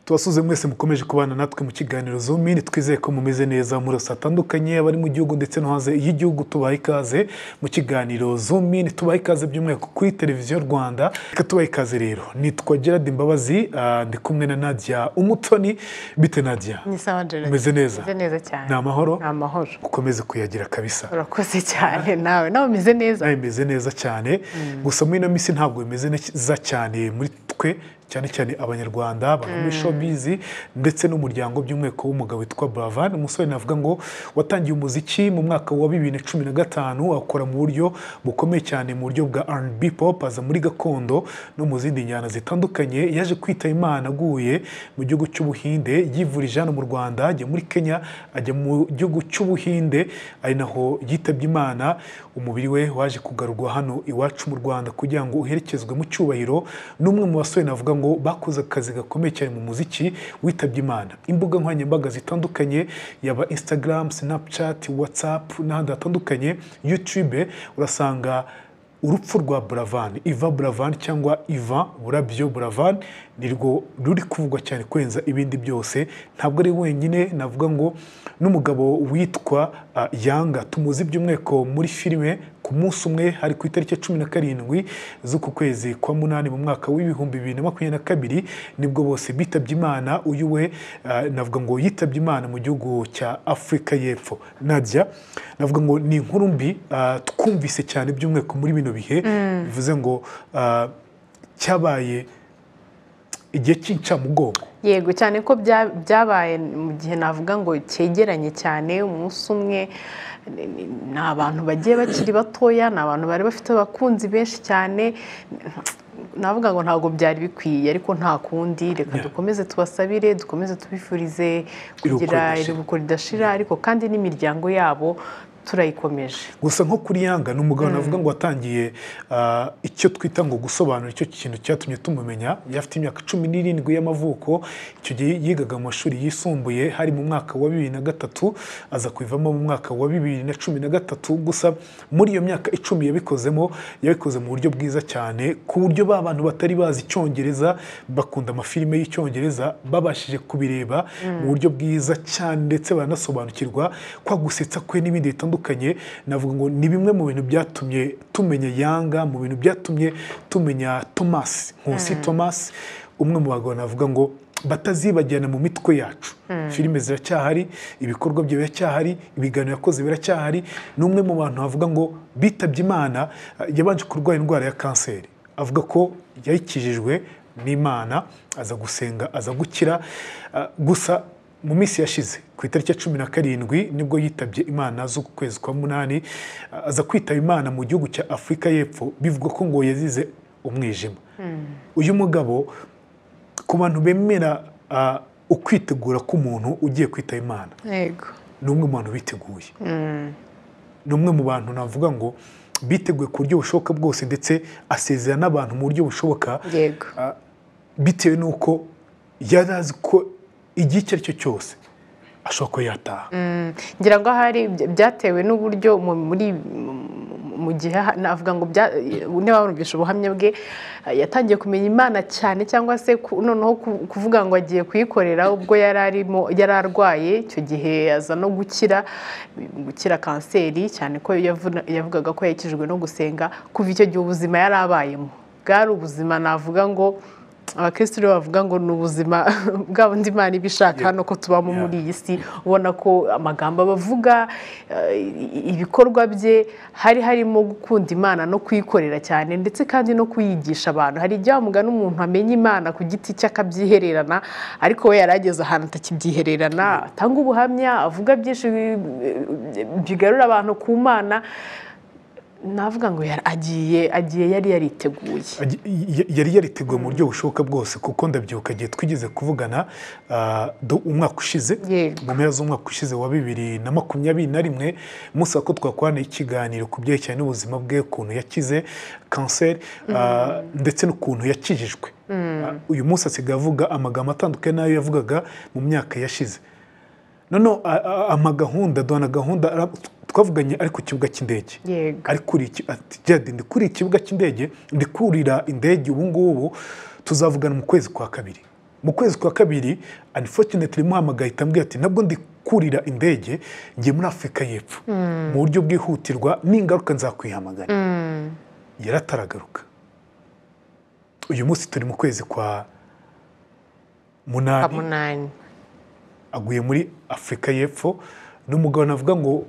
tubasuze mwese mukomeje kubana natwe mu kiganiro zumini twizeye ko mumeze neza muri yose hatandukanye abari mu gihugu ndetse no hanze y'igihugu tubaha ikaze mu kiganiro zumini tubaha ikaze by'umwihariko kuri televiziyo rwanda reka tubaha ikaze rero nitwa gerard imbabazi ah, ndi kumwe na nadia umutoni bite nadia ni sawa Gerard. Umeze neza? Umeze neza cyane Ni amahoro? ni amahoro ukomeze kuyagira kabisa urakoze cyane nawe nawe umeze neza nawe imeze neza cyane gusa muri ino minsi ntabwo bimeze neza cyane muri twe cyane cyane abanyarwanda abantu muri showbiz ndetse n'umuryango by'umweko w'umugabo witwa Bravan umusore navuga ngo watangiye umuziki mu mwaka wa bibiri na cumi na gatanu akora mu buryo bukomeye cyane mu buryo bwa R&B pop aza muri gakondo no mu zindi njyana zitandukanye yaje kwita Imana aguye mu gihugu cy'Ubuhinde yivurije hano mu Rwanda ajya muri Kenya ajya mu gihugu cy'Ubuhinde ari naho yitabye Imana umubiri we waje kugarurwa hano iwacu mu Rwanda kugira ngo uherekezwe mu cyubahiro n'umwe mu basore navuga ngo bakoze akazi gakomeye cyane mu muziki witabye Imana imbuga nkoranyambaga zitandukanye yaba Instagram, Snapchat, WhatsApp n'ahandi hatandukanye YouTube urasanga urupfu rwa buravan iva buravan cyangwa iva burabyo buravan nirwo ruri kuvugwa cyane kurenza ibindi byose ntabwo ari wenyine navuga ngo n'umugabo witwa ah, yanga tumuzi by'umweko muri filime ku munsi umwe hari ku itariki ya cumi na karindwi z'uku kwezi kwa munani mu mwaka w'ibihumbi bibiri na makumyabiri na kabiri nibwo bose bitabye imana uyu we ah, navuga ngo yitabye imana mu gihugu cya afurika y'epfo nadia navuga ngo ni inkuru mbi ah, twumvise cyane by'umwihariko muri bino bihe bivuze ngo ah, cyabaye igihe cy'incamugongo yego cyane ko bya- byabaye mu gihe navuga ngo cyegeranye cyane umunsi umwe ni- ni ni abantu bagiye bakiri batoya ni abantu bari bafite abakunzi benshi cyane navuga ngo ntabwo byari bikwiye ariko nta kundi reka dukomeze tubasabire dukomeze tubifurize kugira ridashira. iruhuko ridashira ariko kandi n'imiryango yabo turayikomeje gusa nko kuri yanga ni umugabo navuga ngo watangiye ah, icyo twita ngo gusobanura icyo kintu cyatumye tumumenya yafite imyaka cumi n'irindwi y'amavuko icyo gihe yigaga mu mashuri yisumbuye hari mu mwaka wa bibiri na gatatu aza kubivamo mu mwaka wa bibiri na cumi na gatatu gusa muri iyo myaka icumi yabikozemo yabikoze mu buryo bwiza cyane ku buryo ba bantu batari bazi icyongereza bakunda amafilime y'icyongereza babashije kubireba mu buryo bwiza cyane ndetse baranasobanukirwa kwa gusetsa kwe n'ibindi bitandukanye navuga ngo ni bimwe mu bintu byatumye tumenya yanga mu bintu byatumye tumenya Thomas Nkusi Thomas umwe mu bagabo navuga ngo batazibagirana mu mitwe yacu filime ziracyahari ibikorwa bye biracyahari ibiganiro yakoze biracyahari ni umwe mu bantu bavuga ngo bitabye imana eh, yabanje kurwara indwara ya kanseri avuga ko yayikijijwe n'imana aza gusenga aza gukira Ah, gusa mu minsi yashize ku itariki ya cumi na karindwi nibwo yitabye imana z'uku kwezi kwa munani aza kwitaba imana mu gihugu cya afurika y'epfo bivugwa ko ngo yazize umwijima uyu mugabo ku bantu bemera ah, ukwitegura k'umuntu ugiye kwitaba imana yego ni umwe mu bantu biteguye ni umwe mu bantu navuga ngo biteguye ku buryo bushoboka bwose ndetse asezera n'abantu mu buryo bushoboka yego bitewe n'uko yari azi ko igihe icyo ari cyo cyose ashobora kuba yataha ngira ngo ahari bya- byatewe n'uburyo mu- muri mu- mu gihe ha- navuga ngo bya- niba warumvisha ubuhamya bwe eh, yatangiye kumenya imana cyane cyangwa se ku- noneho ku- kuvuga ngo agiye kuyikorera ubwo yari arimo yari arwaye icyo gihe aza no gukira gukira kanseri cyane ko yavuna- yavugaga ko yakijijwe no gusenga kuva icyo gihe ubuzima yari abayemo bwari ubuzima navuga ngo abakirisitu rero bavuga ngo ni ubuzima bwa bundi imana iba ishaka hano ko tubamo Yeah. muri iyi si ubona ko amagambo abavuga eh, i- ibikorwa bye hari harimo gukunda imana no kuyikorera cyane ndetse kandi no kuyigisha abantu hari igihe wamugana umuntu amenya imana ku giti cye akabyihererana ariko we yari ageze ahantu atakibyihererana atanga ubuhamya avuga byinshi eh, bigarura abantu ku mana navuga ngo yari- agiye agiye yari yariteguye Agi- y- yari yariteguye mu buryo bushoboka bwose kuko ndabyibuka igihe twigeze kuvugana ah, do- umwaka ushize Yego. mu mpera z'umwaka ushize wa bibiri na makumyabiri na rimwe umunsi wa ko twakorana ikiganiro ku byerekeranye n'ubuzima bwe ukuntu yakize kanseri ah, ndetse n'ukuntu yakijijwe Ah, uyu munsi asigaye avuga amagambo atandukanye n'ayo yavugaga mu myaka yashize noneho a- a- amagahunda duhana gahunda ara- twavuganye ari ku kibuga cy'indege Yego. ari kuri iki- ati Gerard ndi kuri ikibuga cy'indege ndi kurira indege ubu ngubu tuzavugana mu kwezi kwa kabiri mu kwezi kwa kabiri anifotineti imuhamagaye itambwiye ati nabwo ndi kurira indege ngiye muri afurika y'epfo mu buryo bwihutirwa n'ingaruka nzakwihamagara yarataragaruka uyu munsi turi mu kwezi kwa munani munani aguye muri afurika y'epfo ni umugabo navuga ngo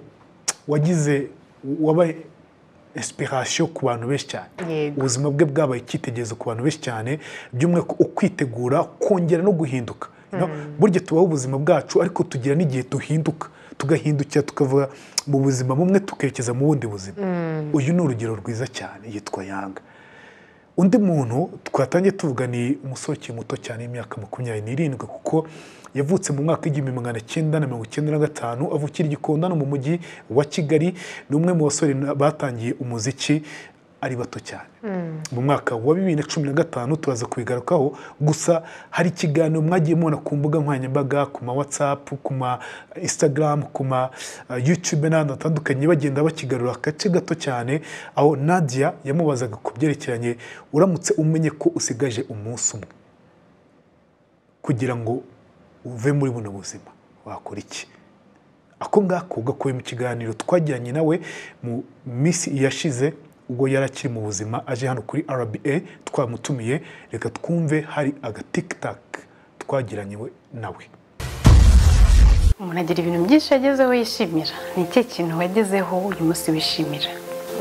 wagize wabaye esipirasiyo ku bantu benshi cyane Yego. ubuzima bwe bwabaye icyitegererezo ku bantu benshi cyane by'umwihariko ukwitegura kongera no guhinduka No? burya tubaho ubuzima bwacu ariko tugira n'igihe duhinduka tugahindukira tukavuga mu buzima bumwe tukerekeza mu bundi buzima uyu ni urugero rwiza cyane yitwa yanga undi muntu twatangiye tuvuga ni umusore ukiri muto cyane y'imyaka makumyabiri n'irindwi kuko yavutse mu mwaka w'igihumbi magana cyenda na mirongo icyenda na gatanu avukira i gikondo no mu mujyi wa kigali ni umwe mu basore na- batangiye umuziki ari bato cyane mu mwaka wa bibiri na cumi na gatanu turaza kubigarukaho gusa hari ikiganiro mwagiye mubona ku mbuga nkoranyambaga ku ma watsapu ku ma instagram ku ma uh, youtube n'ahandi hatandukanye bagenda bakigarura agace gato cyane aho nadia yamubazaga ku byerekeranye uramutse umenye ko usigaje umunsi umwe kugira ngo uve muri buno buzima wakora iki ako ngako gakuwe mu kiganiro twagiranye nawe mu minsi yashize ubwo yari akiri mu buzima aje hano kuri rba twamutumiye reka twumve hari agatiktak twagiranye we nawe umuntu agira ibintu byinshi yagezeho yishimira ni ikihe kintu wagezeho uyu munsi wishimira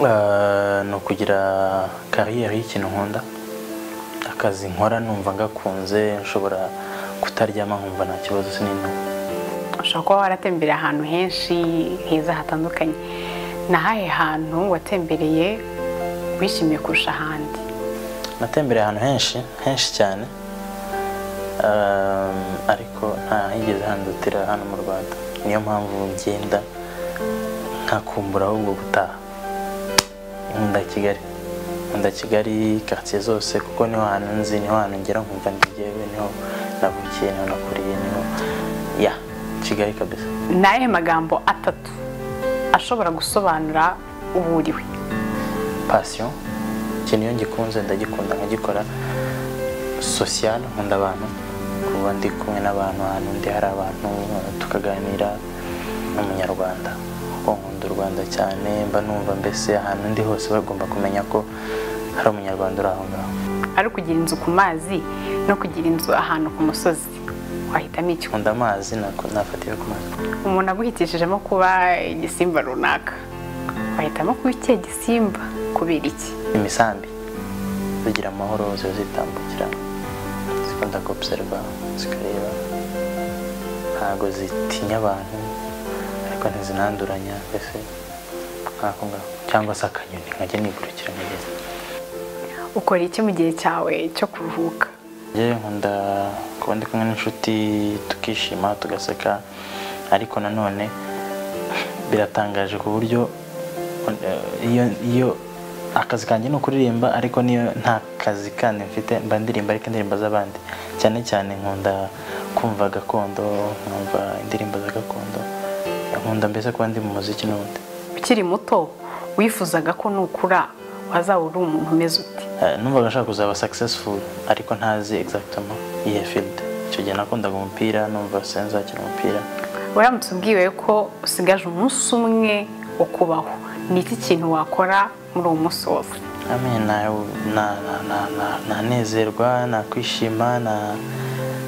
Ah, ni ukugira kariyeri y'ikintu nkunda akazi nkora numva ngakunze nshobora kutaryama nkumva nta kibazo sinini ushobora kuba waratembereye ahantu henshi heza hatandukanye ni ahahe hantu watembereye wishimiye kurusha ahandi natembereye ahantu henshi henshi cyane Ah, ariko nta higeze handutira hano mu rwanda niyo mpamvu ngenda nkakumbura ahubwo gutaha nkunda kigali nkunda kigali karitsiye zose kuko niho hantu nzi niho hantu ngera nkumva ndi njyewe niho navukiye niho nakuriye niho ya kigali kabisa ni ayahe magambo atatu ashobora gusobanura uwo uriwe pasiyo ikintu iyo ngikunze ndagikunda nkagikora sosiyal nkunda abantu kuba ndi kumwe n'abantu ahantu ndi hari abantu eh, tukaganira n'umunyarwanda kuko nkunda u rwanda cyane mba numva mbese ahantu ndi hose bagomba kumenya ko hari umunyarwanda uri aho ngaho ari ukugira inzu ku mazi no kugira inzu ahantu ku musozi wahitamo icyo nkunda amazi nako- nafatira ku mazi umuntu aguhitishijemo kuba igisimba runaka wahitamo kuba ikihe gisimba kubera iki imisambi zigira amahoro ziba zitambukira zikunda gobserva zikareba ntabwo zitinya abantu ariko ntizinanduranya mbese nk'ako ngako cyangwa se akanyoni nkajya nigurukira nkagenda ukora iki mu gihe cyawe cyo kuruhuka njyewe nkunda kuba ndi kumwe n'inshuti tukishima tugaseka ariko nanone biratangaje ku buryo eh, iyo iyo akazi kanjye ni ukuririmba ariko niyo nta kazi kandi mfite mba ndirimba ariko indirimbo z'abandi cyane cyane nkunda kumva gakondo nkumva indirimbo za gakondo nkunda mbese kuba ndi mu muziki n'ubundi ukiri muto wifuzaga ko nukura wazaba uri umuntu umeze ute Eh, numvaga nshaka kuzaba successful ariko ntazi exactement iyihe field icyo gihe nakundaga umupira numva sinzakina umupira uramutse ubwiwe ko usigaje umunsi umwe wo kubaho ni iki kintu wakora muri uwo munsi wose Ame, na- na- na- na- na- nanezerwa nakwishima na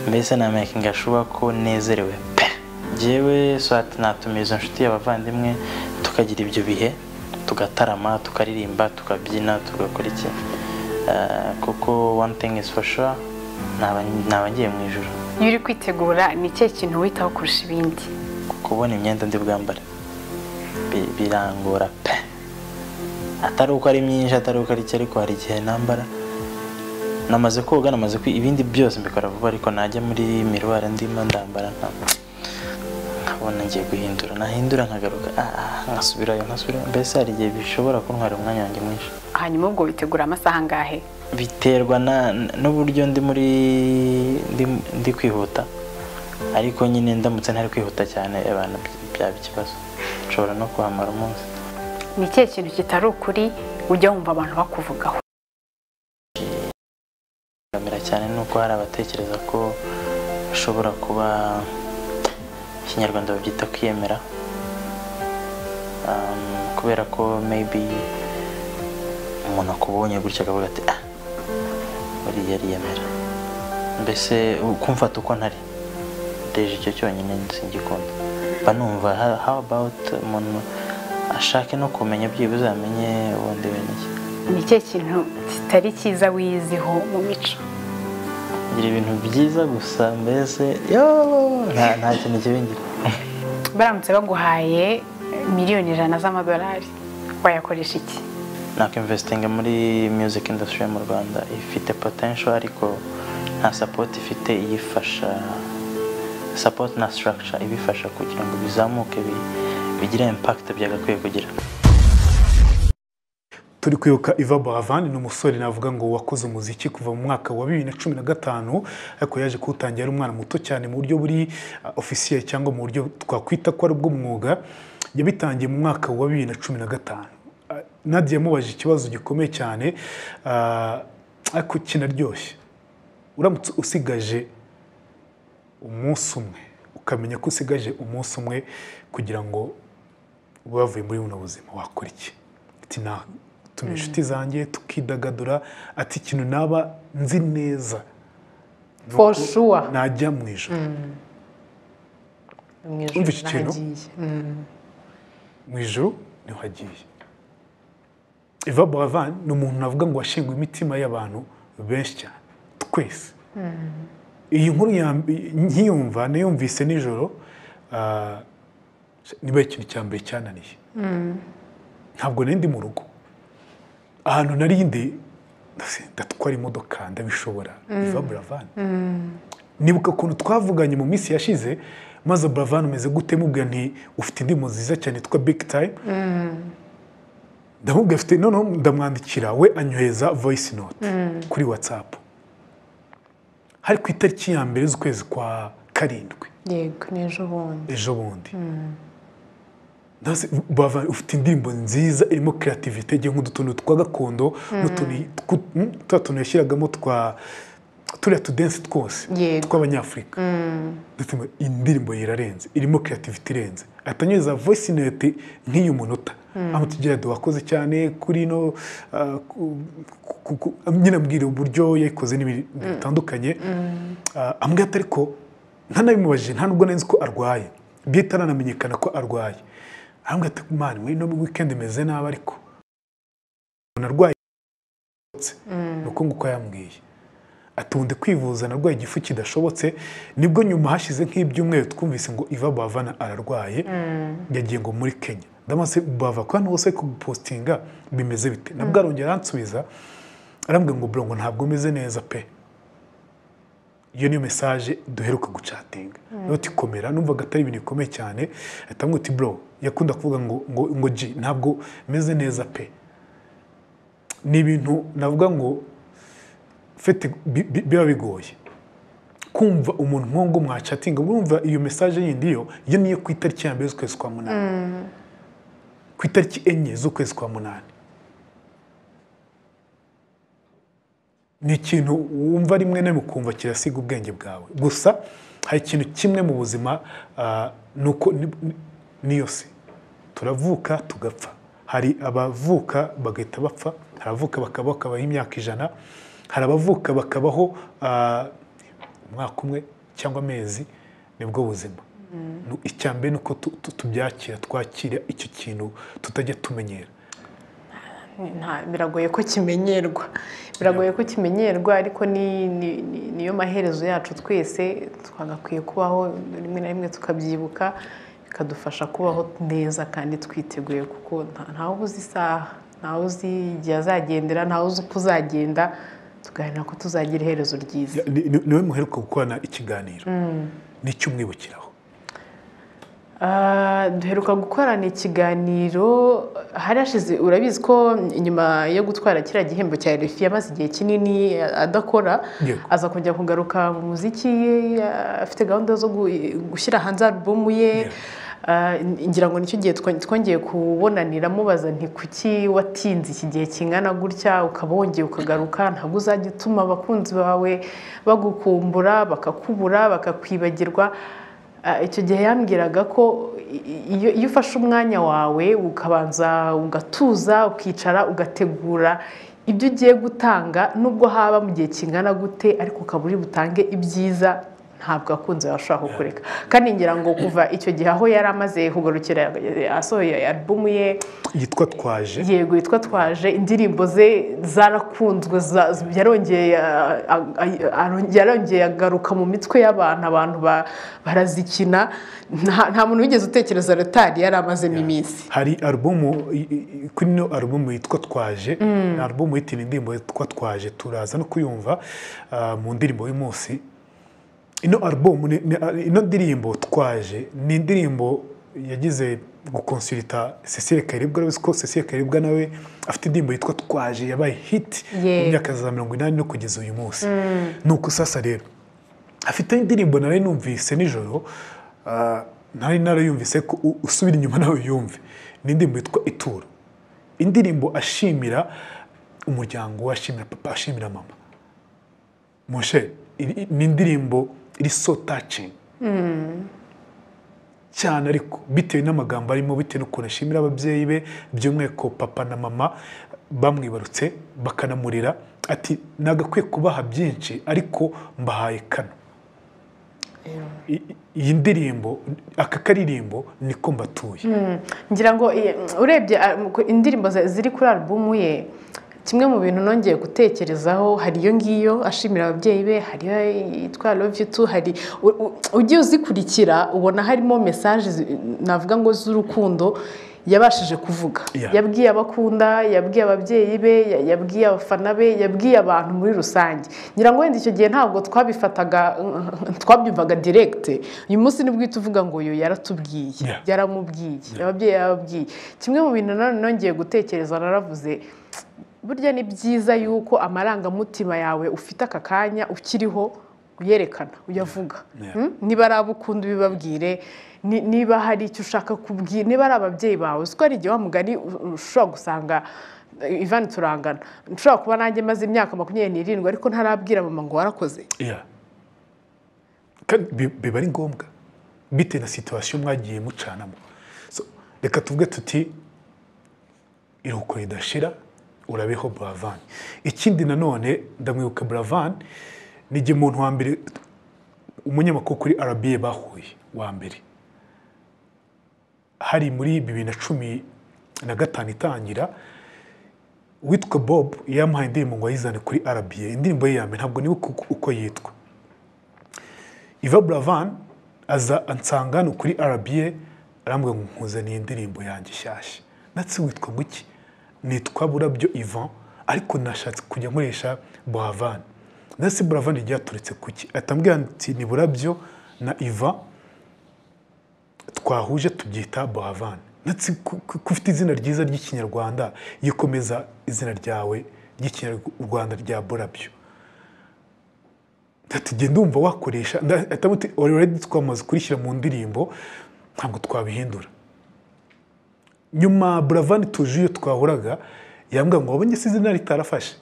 mbese namakinga shuwa ko nezerewe pe njyewe swat natumiza inshuti abavandimwe tukagira ibyo bihe tugatarama tukaririmba tukabyina tugakora iki Eh, kuko one thing is for sure naba naba ngiye mu ijoro iyo uri kwitegura ni ikihe kintu witaho kurusha ibindi kubona imyenda ndi bwambare Bi- birangora pe atari uko ari myinshi atari uko ari icyo ariko hari igihe nambara namaze koga namaze kwi ibindi byose mbikora vuba ariko najya muri miruwari ndimo ndambara nka- nkabona ngiye guhindura nahindura nkagaruka ah, ah, nkasubirayo nkasubirayo mbese hari igihe bishobora kuntwara umwanya wanjye mwinshi hanyuma ubwo witegura amasaha angahe biterwa na n'uburyo ndi muri ndi, ndi kwihuta ariko nyine ndamutse ntari kwihuta cyane abantu by- byaba ikibazo nshobora no kuhamara umunsi ni ikihe kintu kitari ukuri ujya wumva abantu bakuvugaho mbere cyane ni uko hari abatekereza ko bashobora kuba ikinyarwanda babyita kwiyemera Um, kubera ko maybe umuntu akubonye gutya akavuga ati ah buriya ariyemera mbese ukumfata uko ntari deje icyo cyonyine singikunda mba numva ha- how about umuntu ashake no kumenya byibuze amenye ubundi we n'iki ni cyo kintu kitari cyiza wiyiziho mu mico ngira ibintu byiza gusa mbese yo nta nta kintu kibingira baramutse baguhaye miliyoni ijana z'amadolari wayakoresha iki nakwimvesitinga muri music industry yo mu rwanda ifite potential ariko nta support ifite iyifasha support na structure ibifasha kugira ngo bizamuke bi- bigire impact byagakwiye kugira turi kwibuka Iva Buravan ni umusore navuga ngo wakoze umuziki kuva mu mwaka wa bibiri na cumi na gatanu ariko yaje kuwutangira ari umwana muto cyane mu buryo buri ofisiye cyangwa mu buryo twakwita ko ari bw'umwuga yabitangiye mu mwaka wa bibiri na cumi na gatanu Ah, Nadia yamubajije ikibazo gikomeye cyane ah, ariko kinaryoshye uramutse usigaje umunsi umwe ukamenya ko usigaje umunsi umwe kugira ngo uba wavuye muri buno buzima wakora iki ati natuma inshuti zanjye tukidagadura ati ikintu naba nzi neza ni For uko sure. najya mu ijoro mu Wumva ijoro iki kintu? nahagiye. Mm. mu ijoro niho agiye Eva Buravan ni umuntu navuga ngo washinguye imitima y'abantu benshi cyane twese iyi nkuru yambi- nkiyumva nayumvise nijoro ah, niba ari ikintu cya mbere cyananiye ntabwo nari ndi mu rugo ahantu nari ndi ndase- ndatwara imodoka ndabishobora Eva Buravan nibuka ukuntu twavuganye mu minsi yashize maze buravan umeze gute mubwira nti ufite indi mu nziza cyane yitwa big time ndamubwira afite noneho ndamwandikira we anyohereza voice note kuri whatsapp hari ku itariki ya mbere z'ukwezi kwa karindwi yego ni ejo bundi ejo bundi Ndazi- Buravan ufite indirimbo nziza irimo creativity igihe nk'udutuntu twa gakondo n'utuntu twu- mm, twa tuntu yashyiragamo twa turiya tudensi twose Yego. tw'abanyafurika Ndatima, indirimbo ye irarenze irimo creativity irenze atanyuza voice note nk'iy'umunota amutugera wakoze cyane kuri no ah, ku- ku- ku- nyine ambwira uburyo yayikoze n'ibintu bitandukanye Ah, ambwira ati ariko ntanabimubajije nta nubwo nari nzi ko arwaye bwite aranamenyekana ko arwaye arambwira ati mani muri no weekend meze nabi ariko umuntu arwaye ni uko nguko yambwiye atundi kwivuza narwaye igifu kidashobotse nibwo nyuma hashize nk'ibyumweru twumvise ngo iva bavana ararwaye yagiye ngo muri kenya ndamaze bava ko hano hose kugupositinga bimeze bite nabwo arongera aransubiza arambwira ngo burongo ntabwo meze neza pe iyo niyo mesaje duheruka gucatinga rero tikomera numvaga atari ibintu bikomeye cyane ahita amwita uti bro yakunda kuvuga ngo ngo ngo ji ntabwo meze neza pe ni ibintu navuga ngo fete bi- bi- biba bigoye kumva umuntu nk'uwo ngo mwacatinga urumva iyo mesaje yindi yo yo niyo ku itariki ya mbere z'ukwezi kwa munani ku itariki enye z'ukwezi kwa munani ni ikintu wumva rimwe na rimwe ukumva kirasiga ubwenge bwawe gusa hari ikintu kimwe mu buzima ah, ni uko ni- ni- niyo si turavuka tugapfa hari abavuka bagahita bapfa hari abavuka bakabaho bakabaho imyaka ijana hari abavuka bakabaho ah, umwaka umwe cyangwa amezi nibwo buzima Nu- icya mbere ni uko tu- tu- tubyakira twakira icyo kintu tutajya tumenyera Nta- biragoye ko kimenyerwa biragoye ko kimenyerwa ariko ni- ni- ni- niyo maherezo yacu twese twagakwiye kubaho rimwe na rimwe tukabyibuka bikadufasha kubaho neza kandi twiteguye kuko nta- ntawe uzi isaha ntawe uzi igihe azagendera ntawe uzi uko uzagenda tugaharanira ko tuzagira iherezo ryiza Ni- ni- niwe muheruka gukorana ikiganiro ni icyo umwibukiraho Ah, duheruka gukorana ikiganiro hari hashize urabizi ko nyuma yo gutwara kiriya gihembo cya RFI yamaze igihe kinini adakora Yego. aza kujya kugaruka mu muziki afite gahunda zo gu- gushyira hanze alubumu ye Yego. Ah, ngira ngo nicyo gihe twa- twongeye kubonanira mubaza nti kuki watinze iki gihe kingana gutya ukaba wongeye ukagaruka ntabwo uzajya utuma abakunzi bawe bagukumbura bakakubura bakakwibagirwa Ah, icyo gihe yambwiraga ko i- i- iyo iyo ufashe umwanya wawe ukabanza ugatuza ukicara ugategura ibyo ugiye gutanga nubwo haba mu gihe kingana gute ariko ukaba uri butange ibyiza ntabwo akunze bashobora kukureka kandi ngira ngo kuva icyo gihe aho yari amaze kugarukira asohoye alubumu ye yitwa twaje yego yitwa twaje indirimbo ze zarakunzwe za- yarongeye ah, ah, ah, yarongeye agaruka mu mitwe y'abantu abantu ba- barazikina nta nta muntu wigeze utekereza retari yari amazemo iminsi hari alubumu i- i- kuri ino alubumu yitwa twaje ni alubumu yitira indirimbo yitwa twaje turaza no kuyumva ah, mu ndirimbo y'umunsi ino alubumu ni- ni- ah, ino ndirimbo twaje ni indirimbo yagize gukonsulita cecile karibwa urabizi ko cecile karibwa nawe afite indirimbo yitwa twaje yabaye hiti Yego. mu myaka za mirongo inani no kugeza uyu munsi ni uko sasa rero afite indirimbo nari numvise nijoro ah, nari narayumvise ko u- usubira inyuma nawe yumve ni indirimbo yitwa ituro indirimbo ashimira umuryango we ashimira papa ashimira mama moshe iri- i- ni indirimbo iri so tacingi cyane ariko bitewe n'amagambo arimo bitewe n'ukuntu ashimira ababyeyi be by'umwihariko papa na mama bamwibarutse bakanamurera ati nagakwiye kubaha byinshi ariko mbahaye kano I- i- iyi ndirimbo aka karirimbo niko mbatuye ngira ngo eh, urebye ah, mu- indirimbo za- ziri kuri alubumu ye kimwe mu bintu nongeye gutekerezaho hari iyo ngiyo ashimira ababyeyi be hari iyo yitwa love you too hari u- u- ugiye uzikurikira ubona harimo mesaje zi- navuga ngo z'urukundo yabashije kuvuga Yeah. yabwiye abakunda yabwiye ababyeyi be ya- yabwiye abafana be yabwiye abantu muri rusange ngira ngo wenda icyo gihe ntabwo twabifataga twabyumvaga direkite uyu munsi nibwo uhita uvuga ngo uyu yaratubwiye Yeah. yaramubwiye ababyeyi yarababwiye kimwe mu bintu nanone nongeye gutekereza naravuze burya ni byiza yuko amarangamutima yawe ufite aka kanya ukiriho uyerekana uyavuga Yeah. Hmm? niba ari abo ukunda ubibabwire ni- niba hari icyo ushaka kubwira niba ari ababyeyi bawe uzi ko hari igihe wa mugani u- ushobora gusanga eh, Ivan turangana nshobora kuba nanjye maze imyaka makumyabiri n'irindwi ariko ntarabwira mama ngo warakoze Yeah. kandi bi- biba ari ngombwa bitewe na situwasiyo mwagiye mucanamo So, reka tuvuge tuti iruhuko ridashira urabeho buravan ikindi nanone ndamwibuka buravan ni igihe umuntu wa mbere umunyamakuru kuri arabiye bahuye wa mbere hari muri bibiri na cumi na gatanu itangira witwa bob yamuhaye indirimbo ngo ayizane kuri arabiye indirimbo ye ya mbere ntabwo nibuka uko- uko yitwa Iva Buravan aza ansanga hano kuri RBA arambwira ngo nkuzaniye indirimbo yanjye nshyashya natse witwa ngo iki nitwa Burabyo Ivan ariko nashatse kujya nkoresha Buravan natse Buravan ryaturutse kuki atambwira ati ni Burabyo na Ivan twahuje tubyita Buravan natse ku- ku- ko ufite izina ryiza ry'ikinyarwanda yikomeza izina ryawe ry'ikinyarwanda rya Burabyo tugenda ndumva wakoresha ndamuti already twamaze kurishyira mu ndirimbo ntabwo twabihindura nyuma buravan tuje iyo twahuraga yambwira ngo wabonye se izina ritarafashe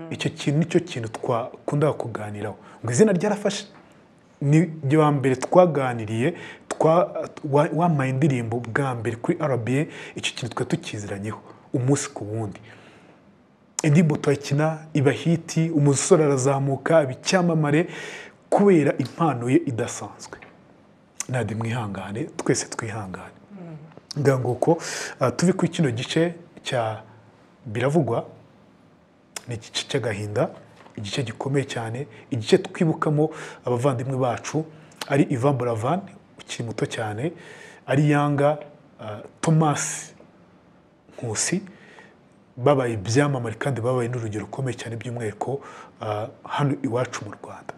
icyo kintu nicyo kintu twakundaga kuganiraho ngo izina ryarafashe ni ryo wa mbere twaganiriye twa- wa- wampaye indirimbo bwa mbere kuri rba icyo kintu twari tukiziranyeho umunsi ku wundi indirimbo tuyakina iba hiti umusore arazamuka iba icyamamare kubera impano ye idasanzwe nade mwihangane twese twihangane ngira ngo uko ah, tuve kuri kino gice cya biravugwa ni igice cy'agahinda igice gikomeye cyane igice twibukamo abavandimwe bacu ari Ivan Buravan ukiri muto cyane ari Yanga ah, Thomas Nkusi babaye ibyamamare kandi babaye n'urugero rukomeye cyane by'umwihariko ah, hano iwacu mu rwanda